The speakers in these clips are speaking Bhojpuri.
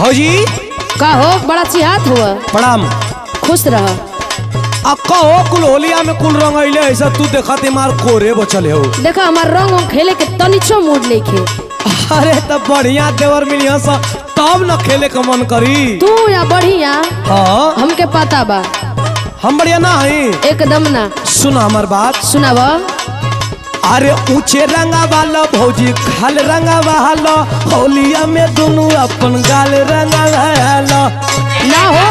भौजी का हो बड़ा चिहात हुआ प्रणाम खुश रह आ कहो कुल होलिया में कुल रंग अइले ऐसा तू देखत मार कोरे बचले हो देखा हमार रंग उंग खेले के तनिचो मूड नहीं खे अरे तब बढ़िया देवर मिलिया सा तब न खेले का मन करी तू या बढ़िया हाँ हमके पता बा हम बढ़िया ना हई एकदम ना सुना हमार बात सुनाब अरे ऊंचे रंगा वाला भौजी खाल रंगा वाला होलिया में दोनों अपन गाल रंगा वाला ना हो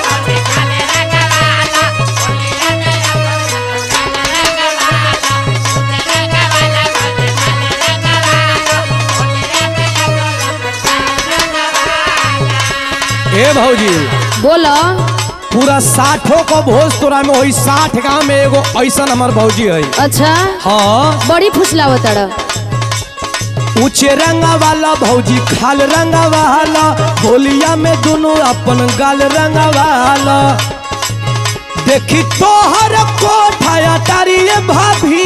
ए भौजी बोलो पूरा साठो को भोज तोरा में वही साठ गांव में एगो ऐसा हमार भौजी है अच्छा हाँ बड़ी फुसलावत तड़ ऊंचे रंगा वाला भौजी खाल रंगा वाला होलिया में दोनों अपन गाल रंगा वाला देखी तोहर कोठाया तारिये भाभी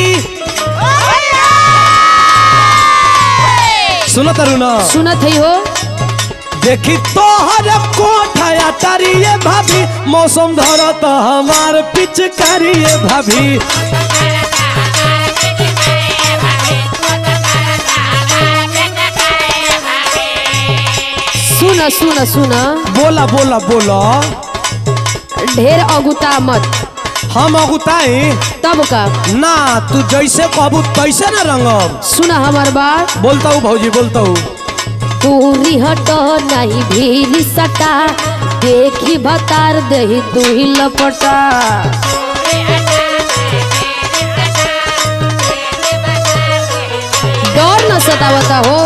सुनो तरु ना सुनत है हो देखी तोहर कोठाया तारिये भाभी मौसम धरत हमार पिचकारिये भाभी सुन सुन सुन बोला बोला बोला ढेर अगुता मत हम अगुताई तब का ना तू जैसे कहबू तैसे ना रंगब सुन हमार बात बोलता हूँ भौजी बोलता हूँ दूरी हट नहीं भीली सटा देखी भतार दही दुही लपटा डर न सतावता हो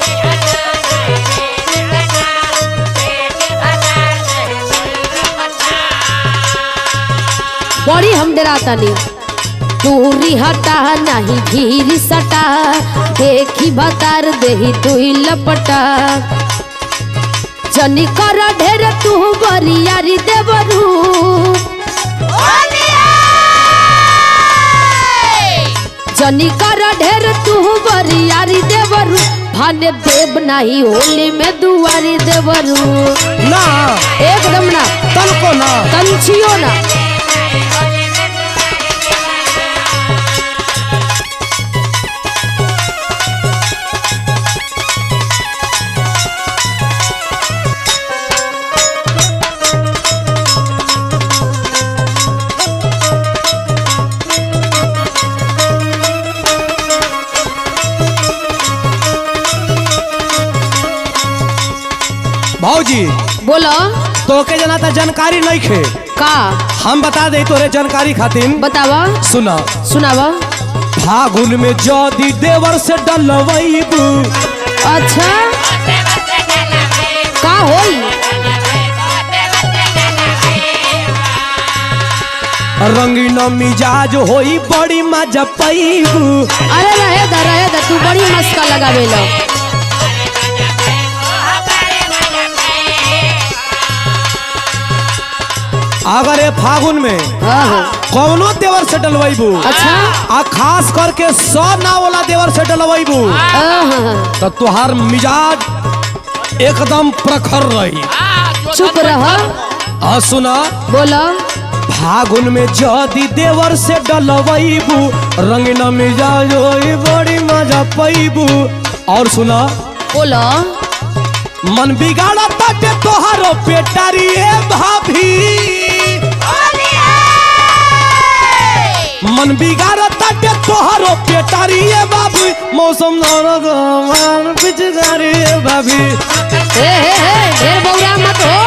बड़ी हम डरातानी दूरी हटा नहीं भीरी सटा देखी भतार देही दुही लपटा जनी कर ढेर तू बरियारी देवरू जनी कर ढेर तू बरियारी देवरू भाने देव नहीं होली में दुआरी देवरू ना एकदम ना तन को ना कंचियो ना भौजी बोलो तो के जना त जानकारी नहीं खे का हम बता दे तोरे जानकारी खातिर बतावा सुना सुनावा फागुन में जदी देवर से डलवैबू अच्छा का होई रंगीन मिजाज होई बड़ी मजा पैबू अरे रहे दा रहे दा तू बड़ी मस्का लगावेला अगर ये फागुन में हाँ कौनो देवर से डलवैबू अच्छा आ खास करके सौ ना वाला देवर से डलवैबू आहा, तो तुहार मिजाज एकदम प्रखर रही चुप रह आ सुना बोलो फागुन में जदी देवर से डलवैबू रंगीन मिजाज होई बड़ी मजा पैबू और सुना बोलो मन बिगाड़ा ताटे तोहारो पेटारिए भाभी मन बिगाड़ा ताटे तोहारो पेटारिए भाभी मौसम नरक हमार पिचकारिए भाभी हे हे हे ढेर बौरा मत हो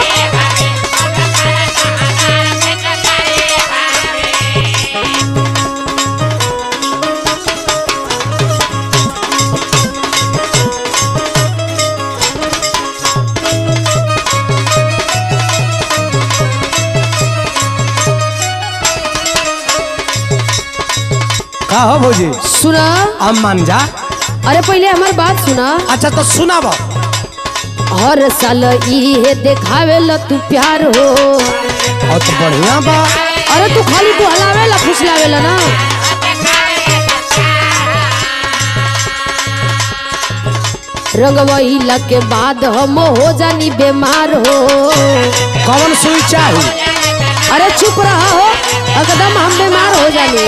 का हो भौजी सुना अब मान जा अरे पहले हमार बात सुना अच्छा तो सुनाब हर साल इहे देखावेला तू प्यार हो और तो बढ़िया बा अरे तू खाली तू हलावेला फुसलावेला ना रंगवैला के बाद हम हो जानी बीमार हो कौन सुई चाही अरे चुप रहा हो एकदम हम बीमार हो जानी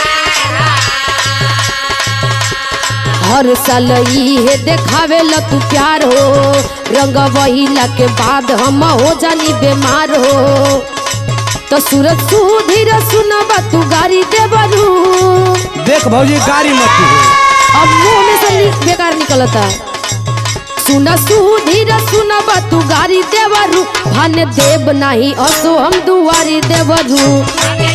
हर साल इहे देखावे ला तू प्यार हो रंग वहीला के बाद हम हो जानी बीमार हो तो सूरज सुधीर सुनबा तू गाड़ी दे बरू देख भौजी गाड़ी मत हो अब मुंह में से ली- बेकार निकलता सुना सुधीर सुनबा तू गाड़ी देवरू भान देव नहीं असो हम दुआरी देवरू